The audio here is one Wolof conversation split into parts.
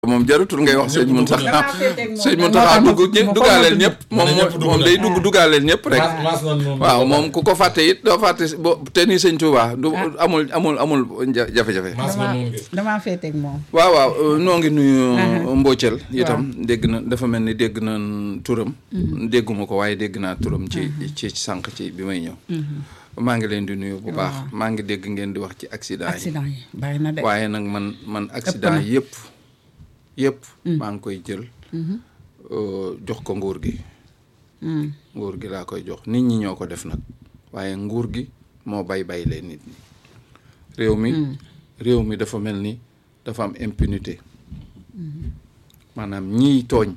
moom jarutul ngay wax sëñ Mountakha damaa féeteeg moom. sëñ Mountakha dugg ñë ma duggaaleel fàttali ñëpp moom na ñëpp dugg moom na. day dugg duggaaleel ñëpp rek maas maas na noonu. waaw moom ku ko fàtte it doo fàtte si bo te ni sëñ Touba du amul amul amul ja- jafe-jafe maas na damaa noonu gi. damaa féeteeg moom. waaw waaw euh, noo ngi nuyu Mbocel itam dégg na dafa mel ni dégg na turam dégguma ko waaye dégg naa turam ci ci sànq ci bi may ñëw maa ngi leen di nuyu bu baax maa ngi dégg ngeen di wax ci accident yi accident yi bari na de. waaye nag man man accident yëpp yëpp maa ngi koy jël euh, jox ko nguur gi Mm. nguur gi laa koy jox nit ñi ñoo ko def nag waaye nguur gi moo bay bay leen nit ñi réew mi réew mi dafa mel ni dafa am impunité maanaam ñiy tooñ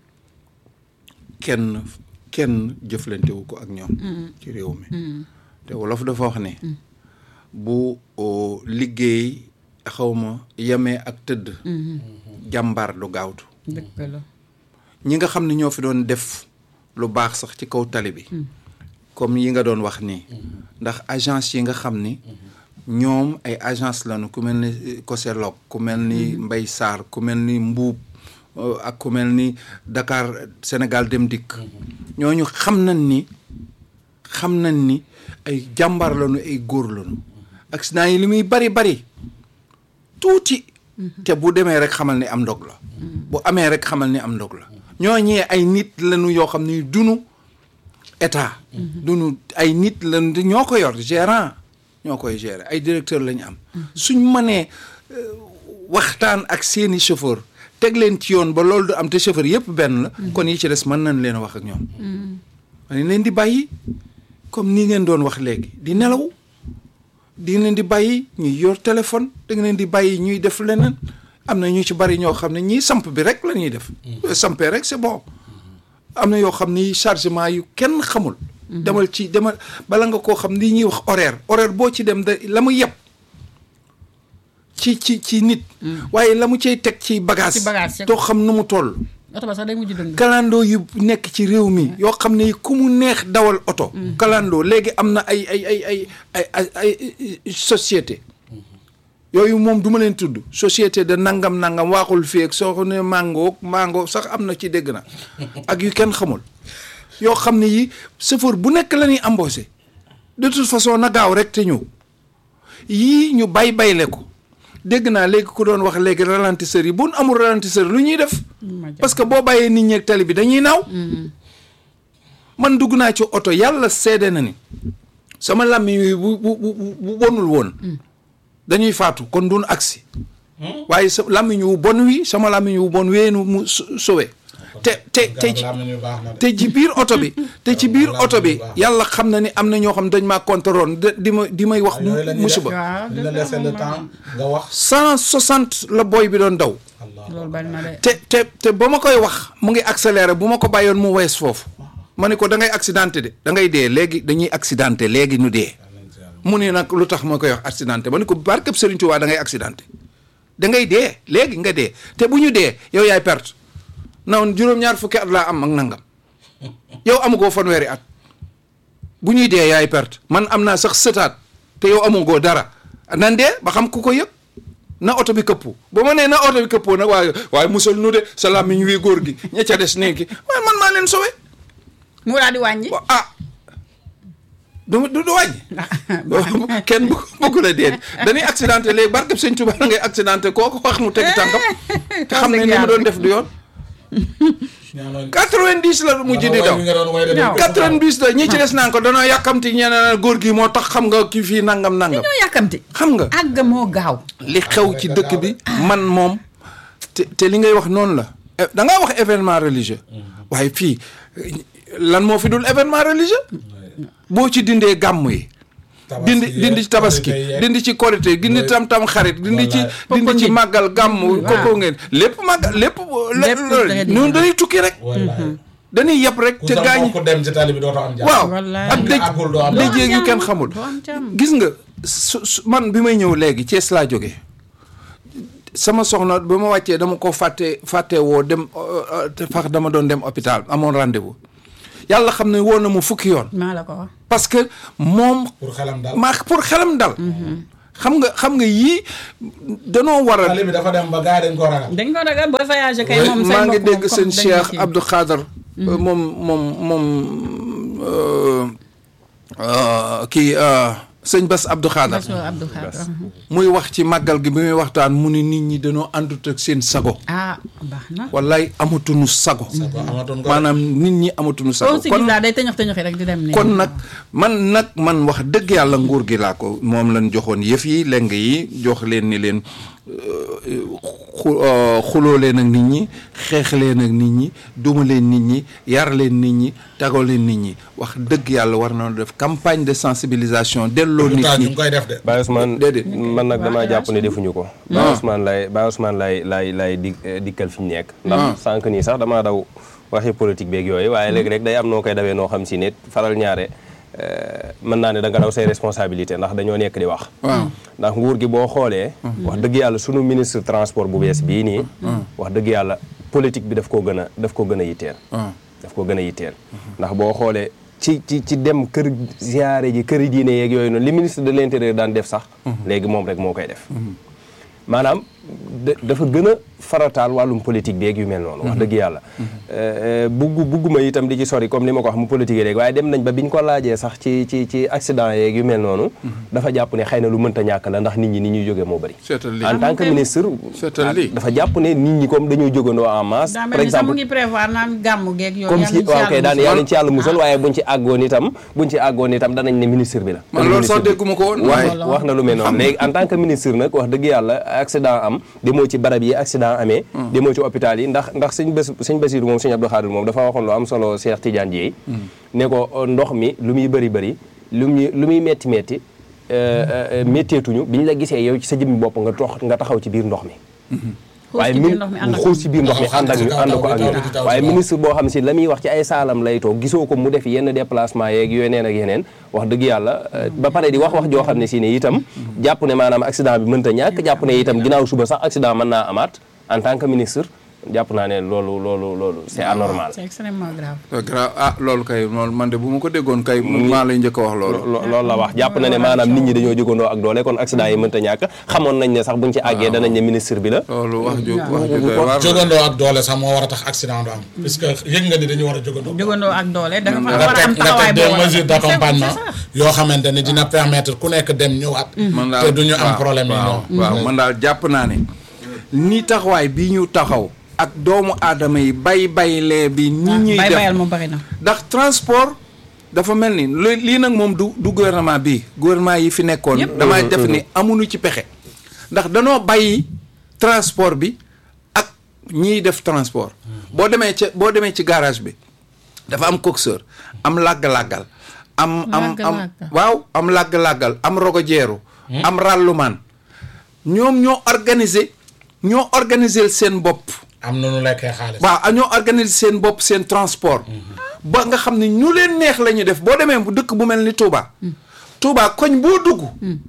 kenn kenn jëflantewu ko ak ñoom ci réew mi te wolof dafa wax ne bu o, liggéey xawma yemee ak tëdd jàmbaar du gaawtu dëgg la. ñi nga xam ne ñoo fi doon def lu baax sax ci kaw tali bi comme yi nga doon wax nii ndax agence yi nga xam ni ñoom ay agence lañu ku mel ni Coselog ku mel ni Mbay Sarr ku mel ni Mbuub euh, ak ku mel ni Dakar Sénégal Dem Dikk ñooñu xam nañ ni xam nañ ni ay jàmbaar lañu ay góor lañu accident yi li muy bari bari tuuti te bu demee rek xamal ni am ndog la bu amee rek xamal ni am ndog la ñooñee ay nit lañu yoo xam ni dunu état dunu ay nit lañu te ñoo ko yor gérant ñoo koy gérer ay directeur la ñu am suñ mënee euh, waxtaan ak seeni chauffeur teg leen ci yoon ba loolu du am te chauffeur yëpp benn la kon yi ci des mën nañ leen a wax ak ñoom dañ leen di bàyyi comme nii ngeen doon wax léegi di nelaw di leen di bàyyi ñuy yor téléphone da nga leen di bàyyi ñuy def leneen am na ñu ci bari ñoo xam ne ñii samp bi rek la ñuy def. sampee rek c'est bon. am na yoo xam ni chargement yu kenn xamul. demal ci demal bala nga koo xam ni ñuy wax horaire horaire boo ci dem da la mu yeb ci ci ci nit. waaye la mu cay teg ci bagage. Ci bagage, doo xam nu mu toll. oto ba sax day mujj dëng. kalandoo yu nekk ci réew mi yoo xam ne ku mu neex dawal oto kalandoo léegi am na ay ay ay ay ay ay ay société yooyu moom du ma leen tudd société de nangam nangam waaxul fii ak soo ko ne mango mango sax am na ci dégg na ak yu kenn xamul yoo xam ne yi chauffeur bu nekk la ñuy embauché de toute façon na gaaw rek te ñëw yii ñu bay bayle ko dégg naa léegi ku doon wax léegi ralentisseur yi bu nu amul ralentisseur lu ñuy def parce que boo bàyyee nit ñi ak tali bi dañuy naaw man dugg naa ci oto yàlla seede na ni sama làmmiñ wi bu bu bu bu bonul woon dañuy faatu kon duñ agsi waaye sa làmmiñ wu bon wi sama làmmiñ wu bon weenu mu so- sowe te te te ci Garab nañu baax na de. te ci biir oto bi te ci biir oto bi yàlla xam na ni am na ñoo xam dañ maa contrôle de di ma di may wax yooyu la ñuy def. musiba waaw di la laisser le temps nga wax. cent soixante la boy bi doon daw Allah loolu bari na de. te te te ba ma koy wax mu ngi accéléré bu ma ko bàyyoon mu wees foofu ma ne ko da ngay accidenté de da ngay dee léegi dañuy accidenté léegi ñu dee mu ne nag lu tax ma koy wax accidenté ma ne ko barkeb Serigne Touba da ngay accidenté da ngay dee léegi nga dee te bu ñu dee yow yaay perte nawoon juróom-ñaar fukki at laa am ak nangam yow amugoo fanweeri at bu ñuy dee yaay perte man am naa sax sëtaat te yow amugoo dara nan dee ba xam ku ko yëg na oto bi këppu ba ma nee na oto bi këppoo nag waaye waaye musal nu de sa làmmiñ wi góor gi ña ca des néegi waaye man maa leen sowe mu daal di wàññi. wa ah du du du wàññi kenn bu bëgg la déet dañuy accidenté léegi barkeb sëñ Tuba da ngay accidenté kooku wax mu tegi tànkam te xam ne ni mu doon def du yoon ñaanal- 90 la mujj di daw Way bi nga doon way de Ñaaw. dañ ko 90 la ñi ci des naan ko danoo yàkkamti ñeneen góor gi moo tax xam nga kii fii nangam nangam ñoo yàkkamti. xam nga àgg moo gaaw. li xew ci dëkk bi man moom te te li ngay wax noonu la Eh, da ngaa wax événement religieux waaye fii eh, lan moo fi dul événement religieux boo ci dindee gàmm yi Tabaski dindi yeeg, dindi ci tabaski korite yeeg. dindi ci korité dindi tam tam xarit dindi ci Wallaay. dindi ci màggal gàmm koko ngeen lépp màggal lépp Lépp loolu da nga di- ñun dañuy tukki rek Wallaay. dañuy yeb rek ku te sa gaañ mbokk dem ci tali bi dootoo am jàmm. waaw Wallaay. ak dëj àggul doo am dëj yeeg yu jàmm. kenn xamul doo am jàmm. gis nga su su- man bi may ñëw léegi Thiès laa jógee sama soxna ba ma wàccee dama ko fàtte fàtte woo dem euh, euh, te fax dama doon dem hôpital amoon rendez-vous yàlla xam ne woo na mu fukki yoon maa la ko wax. parce que moom pour xelam daal. maa pour xelam dal xam nga xam nga yii danoo war a tali bi dafa dem ba gars yi dañ ko ragal. dañ ko ragal booy voyagé kay moom say maa ngi mbokk dégg moom seen comme dañ Cheikh kii. Abdou Khader moom moom moom euh, euh, kii euh, sëñ Bass Abdou Khader Bassirou Abdou Khadre muy wax ci màggal gi bi muy waxtaan mu ni nit ñi dañoo àndut ak seen sago ah baax na wallaay amatuñu sago ko amatoon ko. maanaam nit ñi amatuñu sago koo si gis laa day tëñëx tëñëxi rek di dem nii kon nag man nag man wax dëgg yàlla nguur gi laa ko moom lañ joxoon yëf yi leng yi jox leen ni leen xu xuloo leen ak nit ñi xeex leen ak nit ñi duma leen nit ñi yar leen nit ñi tagoo leen nit ñi wax dëgg yàlla war na def campagne de sensibilisation delloo nit pourtant ñu ñi ngi koy def de. Baye Ousmane Déedéet. man nag damaa jàpp ne defuñu ko Baye Ousmane lay Baye Ousmane lay lay lay di dikkal fi ñu nekk ndax sànq nii sax damaa daw waxi politique beeg yooyu waaye léegi rek day am noo koy dawee noo xam si ne faral ñaare euh, mën naa ne da nga daw say responsabilité ndax dañoo nekk di wax waaw ndax nguur gi boo xoolee wax dëgg yàlla sunu ministre transport bu bees bii nii wax dëgg yàlla politique bi daf koo gën a daf ko gën a yitteel waaw daf ko gën a yitteel ndax boo xoolee ci ci ci dem kër ziare ji kër diine yeeg yooyu noonu li ministre de l'intérieur daan def sax léegi moom rek moo koy def maanaam da- dafa gën a farataal wàllum politique beeg yu mel noonu wax dëgg yàlla bugg bugguma itam di ci sori comme ni ma ko wax mu politique léegi waaye dem nañ ba biñ ko laajee sax ci ci ci accident yeeg yu mel noonu dafa jàpp ne xëy na lu mënta ñàkk la ndax nit ñi ni ñuy jógee moo bëri seetal lii en tant que ministre Seetal lii. dafa jàpp ne nit ñi comme dañoo jógandoo en masse daa par mel ni sax mu exemple ngi prévoir naan gàmmu geeg yooyu comme yàlla si ñu ci waaw kay yàlla daan musal. yàlla ci yàlla musal waaye buñ ci àggoon itam buñ ci àggoon itam danañ ne ministre bi la man loolu sax dégguma ko woon wax waaye Voilà. wax na lu mel noonu léegi en tant que ministre nag wax dëgg yàlla accident am demoo ci barab yi accident amee demoo ci hôpital yi ndax ndax sëñ bés sëñ Basiru moom sëñ Abdou Khadir moom dafa waxoon lu am solo Cheikh Tidiane Dieye ne ko euh, ndox mi lu muy bëri bëri lu muy lu muy metti metti euh, euh, métteetuñu bi ñu la gisee yow ci sa jëmmi bopp nga tox nga taxaw ci biir ndox mi Xuus ci biir ndox mi ànd ak xuus ci biir ndox mi Taxaw ànd ak ci ñu kaw ànd taw ko bi, ak taw ñun bi ci taw waaye ci kaw. ministre boo xam si la muy wax ci ay saalam lay toog gisoo ko mu def yenn déplacement yeeg yeneen ak yeneen wax dëgg yàlla euh, ba pare di wax wax joo xam ne si ne itam jàpp ne maanaam accident bi mënta ñàkk jàpp ne itam ginnaaw suba sax accident mën naa amaat en tant que ministre jàpp naa ne loolu loolu loolu c'est anormal c'est extrêmement grave c'est grave ah loolu kay loolu man de bu ma ko déggoon kay maa lay njëkk a wax loolu lo- loolu la wax jàpp na ne maanaam nit ñi dañoo jógandoo ak doole kon accident yi mënta ñàkk xamoon nañ ne sax buñ ci àggee danañ ne ministre bi la loolu wax ju wax ju doy waar la. jógandoo ak doole sax moo war a tax accident du am. puisque yëg nga ni dañu war a jógandoo. jógandoo ak doole dafa nga war a am teg nga taxawaay teg des boo war a mesures def. d'accompagnement C'est ça. yoo xamante ni dina permettre ku nekk dem ñëwaat. man daal te du ñu am waaw, problème yi waaw, ñoom. waaw man daal jàpp naa ne ni taxawaay bi ñu taxaw ak doomu aadama yi bay baylee bi nit ñuy bay bayal def moom bari na ndax transport dafa mel ni lu- lii nag moom du du gouvernement bi gouvernement yi fi nekkoon Yëpp. damay def ni amuñu ci pexe ndax danoo bàyyi transport bi ak ñiy def transport boo demee ca boo demee ci garage bi dafa am coxeur am làgg-làggal am am am Làgg-làggal. waaw am làgg-làggal am rogo jeeru am ràllumaan ñoom ñoo organiser ñoo organiser seen bopp am na nu lekkee xaalis. waaw ñoo organiser seen bopp seen transport ba nga xam ne ñu leen neex la ñuy def boo demee bu dëkk bu mel ni Touba Touba koñ boo dugg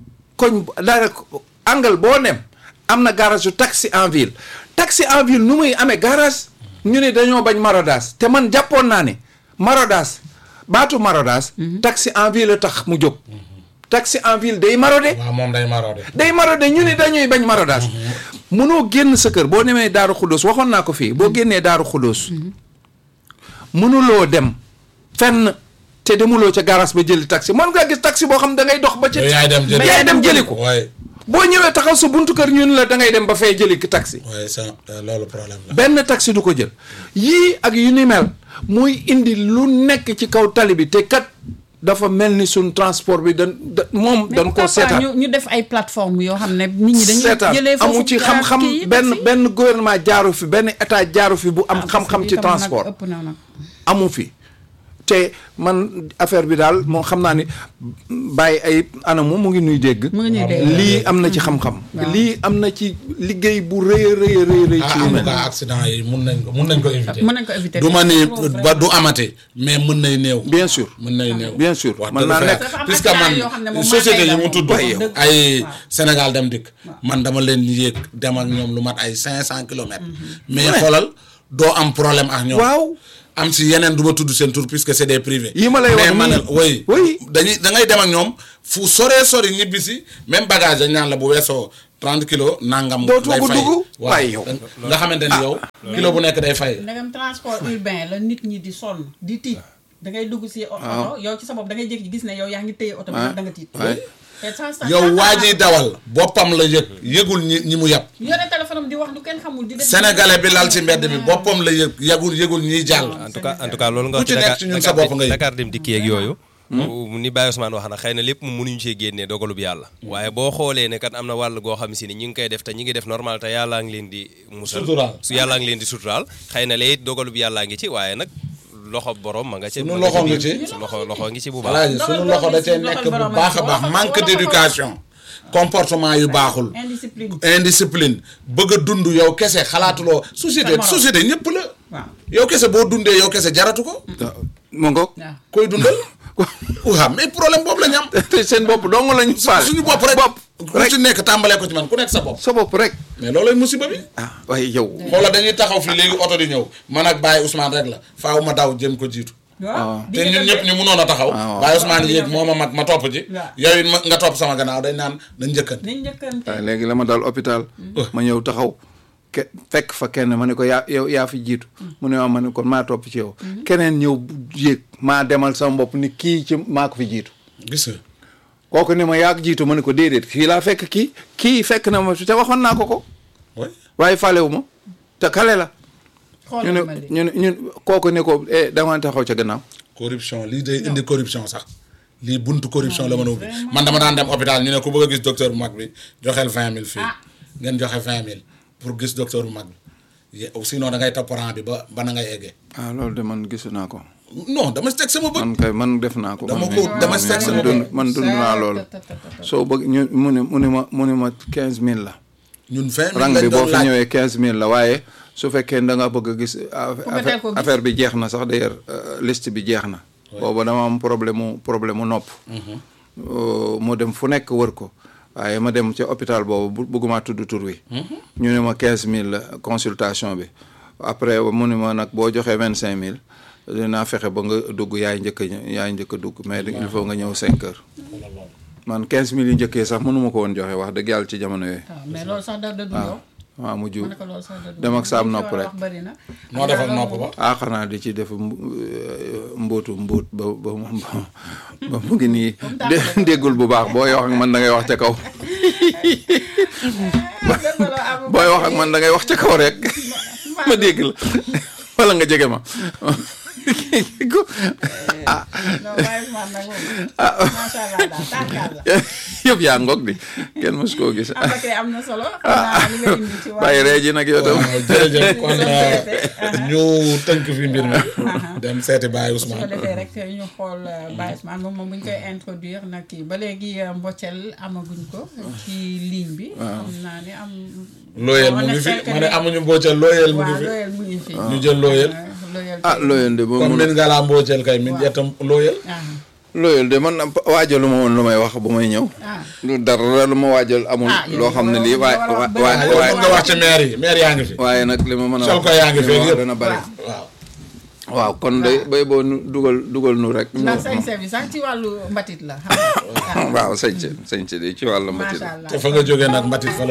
koñ dara angle boo nem am na garage yu taxi en ville taxi en ville nu muy amee garage ñu ne dañoo bañ maraudage te man jàppoon naa ne maraudage baatu maraudage taxi en ville la tax mu jóg taxi en ville day marauder waaw moom day maroode. day marauder ñu ne dañuy bañ maraudage mënoo génn sa kër boo demee Daaru Xuddoos waxoon naa ko fii boo génnee Daaru Xuddoos mënuloo dem fenn te demuloo ca garage ba jëli taxi mën ngaa gis taxi boo xam da ngay dox ba ca yow yaay dem jëli yaay dem jëli ko waaye boo ñëwee taxaw sa buntu kër ñu ne la da ngay dem ba fay jëli ki taxi waaye sa loolu problème la. benn taxi du ko jël yii ak yu ni mel muy indi lu nekk ci kaw tali bi te kat dafa mel ni suñ transport bi dañ da moom mais dañ pourquoi koo pas seetaan ñu ñu def ay plateforme yoo xam ne nit ñi dañuy seetaan jëlee foofu amu ci xam-xam kii yi, benn taxi. benn gouvernement jaaru fi benn état jaaru fi bu am Ah, xam-xam parce ci que itam nag transport ëpp na nag. amu fi te man affaire bi daal moo xam naa ni bàyyi ay anamu mu ngi nuy dégg mu ngi ñuy dégg. lii am na ci xam-xam Waaw. lii am na ci liggéey bu rëy a rëy a rëy rëy ci ah lu en mel tout cas accident yi mun nañ ko mun nañ ko éviter. mën nañ ko éviter. du ma ni ba du amate mais mën nay néew. bien sûr mën nay néew. bien sûr wax mën dëgg naa fa nekk. yàlla. Dafa am puisque accident yoo xam ne man moom société maa yi ngi mu lay tudd wax dëgg. ay waaw. Sénégal dem dikk man dama leen yéeg dem ak ñoom lu mat ay cinq cent kilomètres mais xoolal doo am problème ak ñoom waaw am si yeneen du ma tudd seen tur puisque c'est des privés. Yi ma lay wax mais ma ne nii. oui. Oui. dañuy da ngay dem ak ñoom fu soree sori ñibbi si même bagage dañ naan la bu weesoo 30 kilos nangam. Dootoo day ko fay dugg? waaw Waaye yow. nga xamante ni yow. kilo bu nekk day fay. ndegam transport urbain la nit ñi di sonn di tiit da ngay dugg si oto yow ci sa bopp da ngay jékki gis ne yow yaa ngi téye oto bi Ah. ndax da nga tiit Ouais. te sans ça- yow waa jiy dawal boppam la yëg yëgul ñi ñi mu yàpp. yore téléphone am di wax lu kenn xamul di def sénégalais bi lal ci mbedd bi boppam la yëg yëgul yëgul ñiy jàll. en tout cas en tout cas loolu nga Ku wax ci nekk ci ñun sa bopp nga yëg. Dakar dem dikki yeeg yooyu ni Baye Ousmane wax na xëy na lépp mu mënuñu cee génnee dogalub yàlla waaye boo xoolee ne kat am na wàll goo xam si ni ñi ngi koy def te ñi ngi def normal te yàllaa ngi leen di musal Suturaal. su yàllaa ngi leen di suturaal xëy na léegi dogalub yàllaa ngi ci waaye nag loxo borom ma nga ci Sunu ma loxo biir. ngi ci. su loxo loxo ngi ci bu baax voilà sunu loxo da cee nekk bu baax a baax manque d'éducation comportement yu baaxul. indiscipline indiscipline bëgg a dund yow kese xalaatuloo société morom. société ñëpp la. waaw yow kese boo dundee yow kese jaratu ko. mu ngoog waaw koy dundal. waaw mais problème boobu la ñu am. te seen bopp dong lañu faale suñu bopp rek bopp ku ci nekk tàmbalee ko ci man ku nekk sa bopp. sa bopp rek mais loolooy musiba bi. ah waaye yow xoola dañuy taxaw fii léegi oto di ñëw man ak Baye Ousmane rek la faaw ma daw jëm ko jiitu. waaw te ñun ñëpp ñu mënoon a taxaw. waaw. Baye Ousmane yéeg moo ma mag ma topp ci. waaw. yow it ma- nga topp sama gannaaw dañ naan nañ njëkkante. nañ njëkkante waaye léegi la ma dal hôpital ma ñëw taxaw ke fekk fa kenn ma ne ko yaa yow yaa fi jiitu mu ne ma ma ne kon maa topp ci yow keneen ñëw yéeg maa demal sama bopp ni kii ci maa ko fi jiitu gis nga. kooku ne ma yaa ko jiitu ma ne ko déedéet kii laa fekk kii kii fekk na ma te waxoon naa ko ko oui. waaye falewu ma te kale la ñu ne xoolal ma lii ñu ne ñun kooku ne ko eh dama taxaw ca gannaaw corruption lii day indi corruption sax lii buntu corruption la mën a ubbi man dama daan dem hôpital ñu ne ku bëgg a gis docteur bu mag bi joxeel vingt mille fii Ah. ngeen joxe vingt mille pour gis docteur bu mag bi ye- sinon da ngay topp rang bi ba ba na ngay eggee ah loolu de man gisu naa ko non dama teg sama bët man kay man def naa ko Dama man ko- mii. dama man seet mii, sama man dund bopp. man dund naa loolu soo bëgg ñu mu ne mu ne ma mu ne ma quinze mille la ñun vingt mille rang lañ bi boo doon fi laaj ñëwee quinze mille la waaye su fekkee da nga bëgg a gis nga teel affaire ko gis. affaire bi jeex na sax d'ailleurs euh, liste bi jeex na booba dama am problème mu problème mu nopp Euh, mu dem fu nekk wër ko waaye ma dem ca hôpital boobu bu bëgguma tudd tur wi ñu ne ma quinze mille la consultation bi après mu ne ma nag boo joxee vingt cinq mille dinaa fexe ba nga dugg yaay njëkk a ñëw- yaay njëkk a dugg mais il faut nga ñëw cinq heures man quinze mille yu njëkkee sax mënuma ko woon joxe wax dëgg yàlla ci jamono yooyu waaw mais loolu sax da da du yow waaw mujj ma ne ko loolu sax da du dem ak saam yow. nopp rek. wax bëri na noo def ak nopp ba ah xanaa di ci def mbu- euh, mbóotu mbóot ba ba ba ba mu ngi nii dé- déggul bu baax booy wax ak man da ngay wax ca kaw booy wax ak man da ngay wax ca kaw rek ma dégg la wala nga jege ma ah non waaye man nag moom macha allah daal tànkaal la yëpp yaa ngoog di kenn mos koo gis am na kay am na solo xam naa li nga indi ci wàllu bàyyi ree ji nag yow tam waaw jërëjëf kon Société. ñu tënk fi mbir mi dem seeti Baye su ko Ousmane defee rek ñu xool Baye Ousmane moom moom bu ñu koy introduire nag kii ba léegi mboccel amaguñ ko ci ligne bi. xam naa ne am. looyeel mu ngi fi ma ne amuñu mbooceel looyeel mu ngi waaw fi looyel mu ngi fi. ñu jël looyeel looyel ah looyal de ba comme mun min nga laa mbooceel kay min jettam looyeel ah looyal de man waajalu ma woon lu may wax bu may ñëw ah lu dara lu ma waajal amul Ah, yow loo xam ne lii waay yow war a wax waay bëri na. waay nga wax ci maire yi maire yaa ngi fi waaye nag li ma mën a Sol wax ko yaa ngi li ma feeg wax yëpp. dana bari waaw waaw kon day bay boo nu dugal dugal nu rek ndax sañse bi sax ci wàllu mbatit la. xam nga waaw sañse sañse de ci wàllu mbatit macha allah. te fa nga jógee nag mbatit fa la